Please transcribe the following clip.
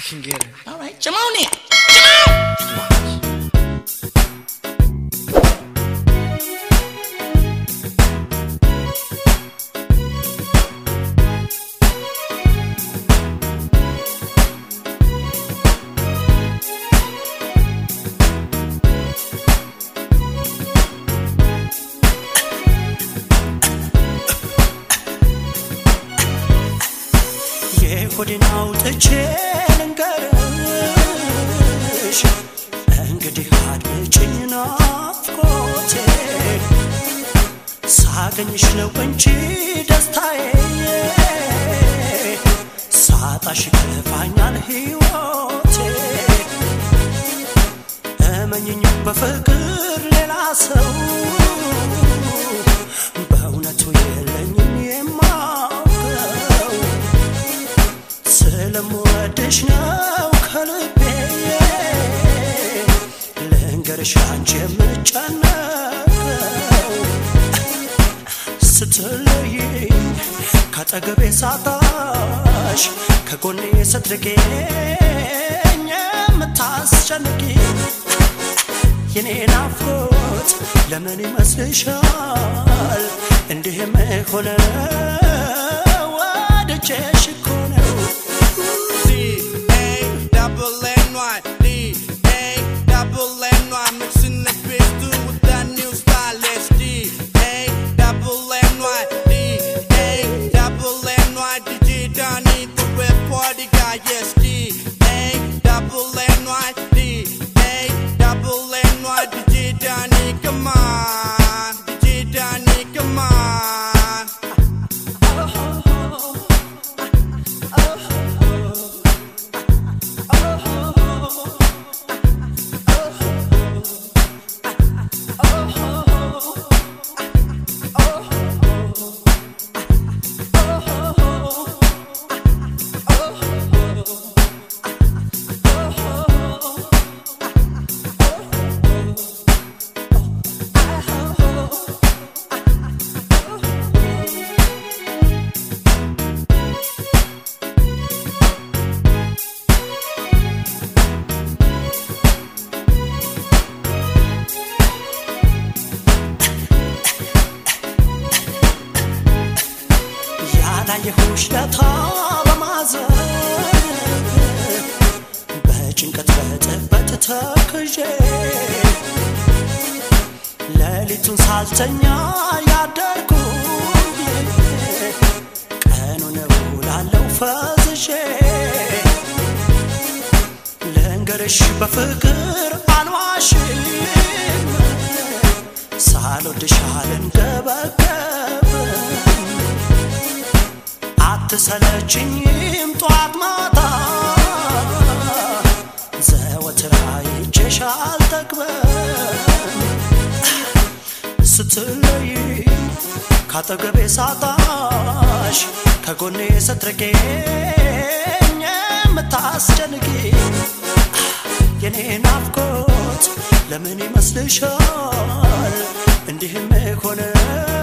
can get it. All right, come on in. Come on. የሆዴን አውጥቼ ልንገርሽ እንግዲህ አድምጪኝ ናፍቆቴ ሳገኝሽ ነው እንጂ ደስታዬ ሳጣሽ ከፋኛል ሕይወቴ እመኝኝ በፍቅር ሌላ ሰው በእውነቱ የለኝም የማውቀው ስለምወድሽ ነው ከልቤ ልንገርሽ አንቺ የምጨነቀው ስትለይኝ ከጠገቤ ሳጣሽ ከጎኔ ስትርቄኝ የምታስጨንቂ የኔ ናፍቆት ለምን ይመስልሻል እንዲህም ሆነ ወድጄሽ እኮ ነው D A double N Y D A double N Y mixing the bass through with that new style. Let's D A double N Y D A double N Y DJ Donnie the red party guy. Yes D A double N Y D A double N Y DJ Donnie come on DJ Donnie come on. ያላየሁሽ ለታ በማዘን በጭንቀት በጥበት ተክዤ ሌሊቱን ሳልተኛ ያደርኩ ቀኑን እውላለሁ ፈዝዤ ልንገርሽ በፍቅር አልዋሽም ሳልወድሽ አልንገበገብም አትሰለችኝም ጧት ማታ ዘወትር አይቼሽ አልጠግበም ስትለይ ካጠገቤ ሳጣሽ ከጎኔ ስትርቄኝ የምታስጨንቂ የኔ ናፍቆት ለምን ይመስልሻል እንዲህም ሆነ